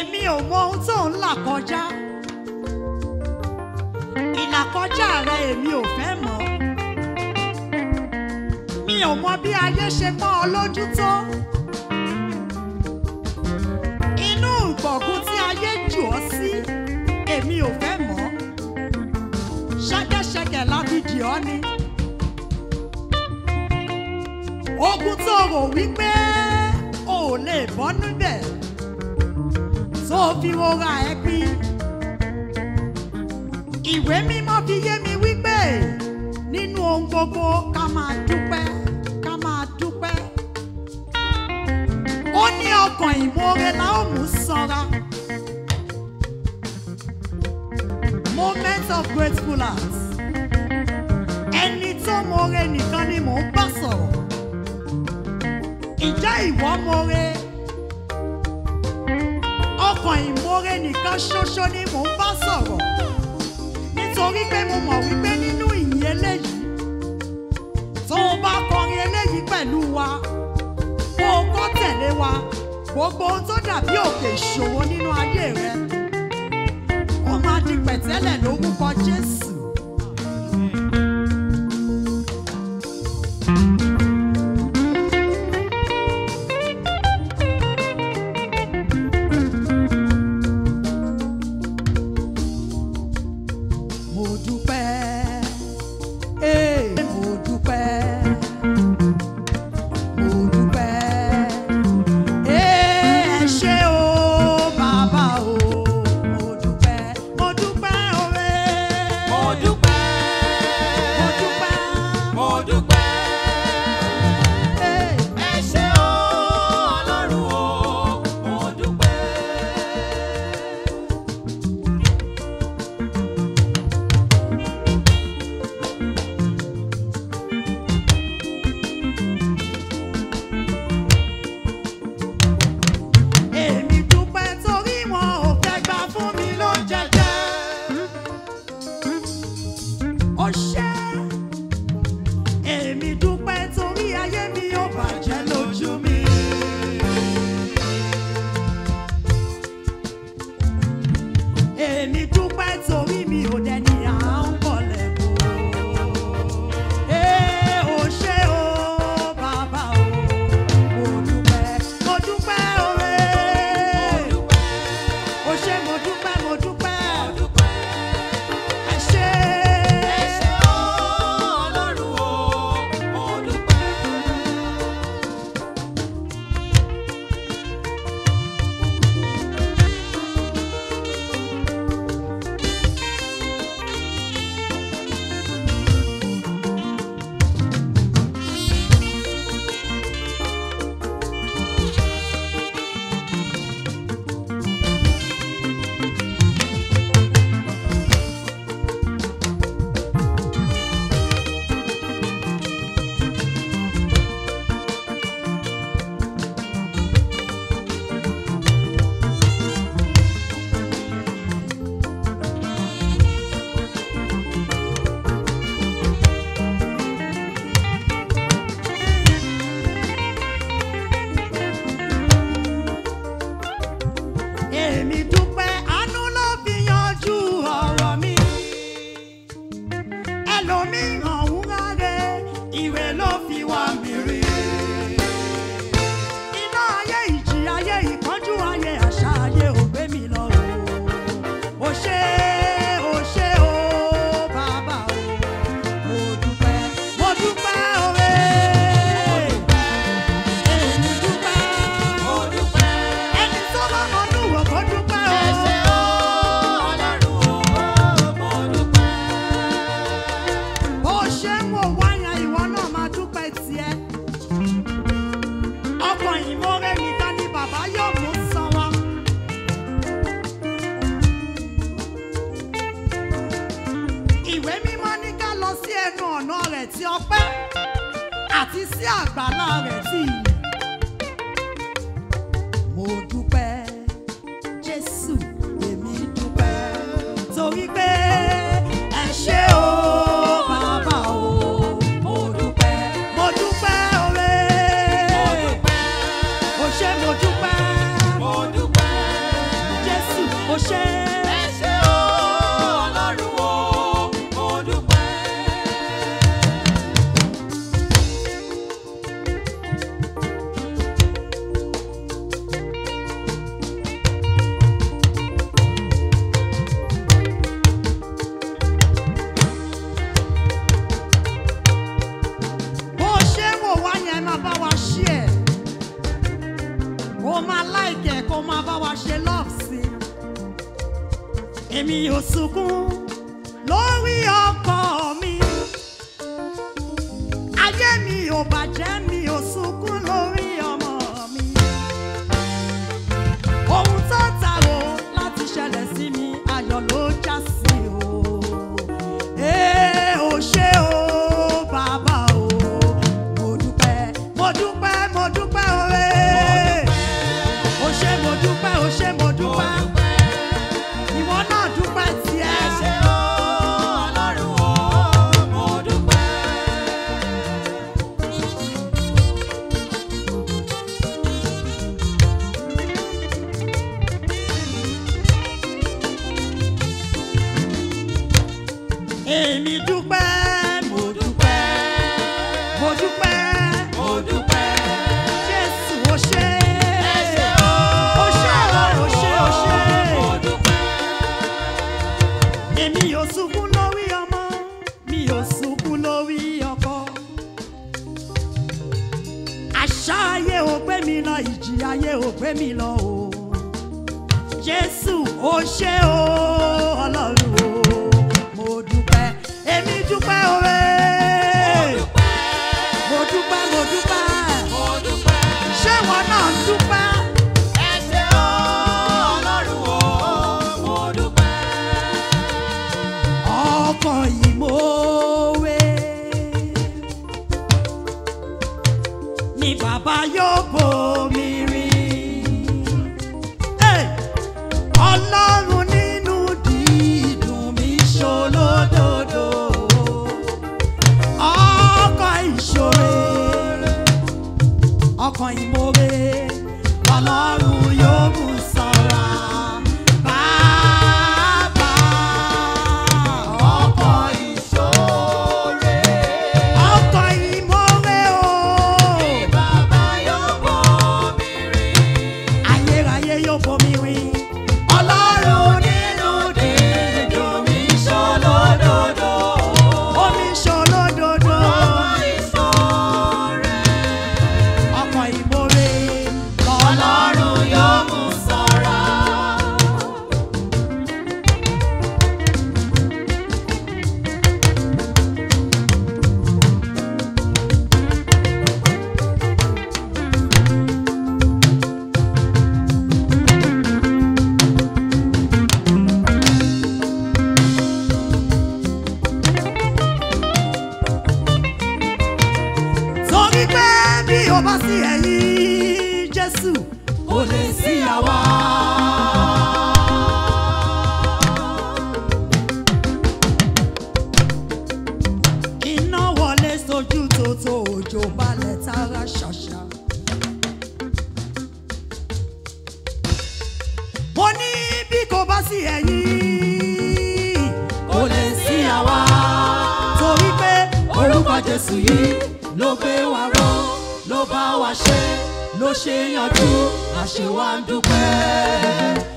èmi ò mọ ohun tó ń là kọjá ìlàkọjá rẹ èmi ò fẹ́ mọ̀ mi ò mọ bí ayé ṣe pọ́n ọ lójú tó inú ìgbọ̀gùn tí ayé jù ọ́ sí èmi ò fẹ́ mọ̀ ṣẹ́kẹ́ṣẹkẹ̀ lábìdì ọ́ ni ogun tó rò wípé o ò lè bọ́ níbẹ̀ tó fi rora ẹ pín ìwé mímọ́ fi yé mi wípé nínú ohun gbogbo ká máa dúpẹ́ ká máa dúpẹ́ ó ní ọkàn ìmoore la ó mú sanra moment of grateful heart ẹni tó moore nìkan ni mò ń bá sọ̀rọ̀ ìjẹ́ ìwọ moore ọkàn ìmoore nìkan ṣoṣo ni mò ń bá sọ̀rọ̀ nítorí pé mo mọ̀ wípé nínú ìyìn eléyìí tó o bá kọrin eléyìí pẹ̀lú wa kó o kọ́ tẹ̀lé wa gbogbo ohun tó dàbí òkè ìṣòro nínú ayé rẹ ó máa di pẹ̀tẹ́lẹ̀ lórúkọ Jésù. mo dúpẹ́ ee mo dúpẹ́ mo dúpẹ́ ee ẹ ṣé o bàbá o mo dúpẹ́ mo dúpẹ́ òwe Mo dúpẹ́. mo dúpẹ́ Mo dúpẹ́. ee Ẹ ṣé o, Ọlọ́run o, mo dúpẹ́. èmi dúpẹ́ torí wọn ò fẹ́ gbà fún mi ló jẹjẹ. ó ṣe èmi dúpẹ́ torí ayé mi ò bàjẹ́ lójú mi. èmi dúpẹ́ torí mi ò dẹni à ń bọ̀lẹ̀ bò. Ee, ó ṣé o, bàbá o, mo dúpẹ́, mo dúpẹ́ òwe. Ó ṣé, mo dúpẹ́, mo dúpẹ́, ẹ ṣé. Ẹ ṣé o, Ọlọ́run o, mo dúpẹ́. Èmi dúpẹ́, àánú ló fi yanjú ọ̀rọ̀ mi. Ẹlòmíràn ń ráre, ìwé ló fi wá mi rí. Iná ayé ìjì ayé ìpọ́njú ayé àṣà ayé ò gbé mi lọ o. Ó ṣé, ó ṣé o, bàbá o. Mo dúpẹ́, mo dúpẹ́ òwe. Èmi dúpẹ́. Mo dúpẹ́. Ẹni tó bá mọnú wò kó dúpẹ́ o. Ẹ ṣé o, Ọlọ́run o, mo dúpẹ́. bó ṣe ń wò wáyà ìwọ náà máa dúpẹ́ tiẹ̀. ọkàn ìmoore nìkan ni bàbá yóò mú san wa. ìwé mímọ́ ní ká lọ sí ẹnu ọ̀nà rẹ̀ tí ọpẹ́ àti sí àgbàlá rẹ̀ tí ìyìn. mo dúpẹ́ Jésù èmi dúpẹ́ torí pé ẹ ṣé o bàbá o mo dúpẹ́ mo dúpẹ́ òwe Mo dúpẹ́. o ṣé mo dúpẹ́ Mo dúpẹ́. ó ṣe. ẹ ṣé o ọlọ́run o mo dúpẹ́. bó ṣe ń wò wá yẹn máa bá wa ṣí ẹ̀ kó máa láìkẹ̀ kó máa bá wa ṣe love sí i èmi ò sunkún lórí ọkọ mi ayé mi ò bàjẹ́ mi ò sunkún lórí ọmọ mi ohun tó tàrò láti ṣẹlẹ̀ sí mi ayọ̀ ló já sí o. Ee, o ṣé o, bàbá o, mo dúpẹ́, mo dúpẹ́, mo dúpẹ́ oore. O ṣé mo dúpẹ́, o ṣé mo dúpẹ́, ìwọ náà dúpẹ́ ẹ tiẹ̀. ṣé o ọlọ́run o mo dúpẹ́. Èmi dúpẹ́, mo dúpẹ́, mo dúpẹ́, mo dúpẹ́. Jésù o ṣé. ẹ ṣé o O ṣé o, o ṣé, o ṣé. mo dúpẹ́. Èmi ò sunkún lórí ọmọ, mi ò sunkún lórí ọkọ. Àṣà ayé ò gbé mi lọ, ìjì ayé ò gbé mi lọ o. Jésù ó ṣé o, Ọlọ́run o, mo dúpẹ́, èmi dúpẹ́ òwe. Mo dúpẹ́, mo dúpẹ́, mo dúpẹ́. ṣé wọn náà ń dúpẹ́? ẹ ṣé o ọlọ́run o mo dúpẹ́. ọkọ̀ ìmọ̀wé ni bàbá yóò bomi rin. Hey! ọlọ́run nínú dídùn mi ṣolódodo ọkọ̀ ìṣòro ọkọ̀ ìmọ̀wé ọlọ́run yóò mú sanra bàbá ọkọ̀ ìṣòro. ọkọ̀ ìmọ̀wé o bàbá yóò bomi rin. ayérayé yóò bomi rin ọlọ́run nínú dídùn mi ṣolódodo. omi ṣolódodo ìṣòro. ọkọ̀ ìmọ̀wé ọlọ́run yóò mú sanra. torí pé bí o bá sí ẹ̀yìn jésù kò lè sí àwa. iná wọlé sójú tòótọ́ òjò balẹ̀ tara ṣàṣà. mo ní bí kò bá sí ẹ̀yìn kò lè sí àwa. torí pé orúkọ jésù yìí ló gbé wa ró ló bá wa ṣe ló ṣe yanjú àṣewà ń dúpẹ́.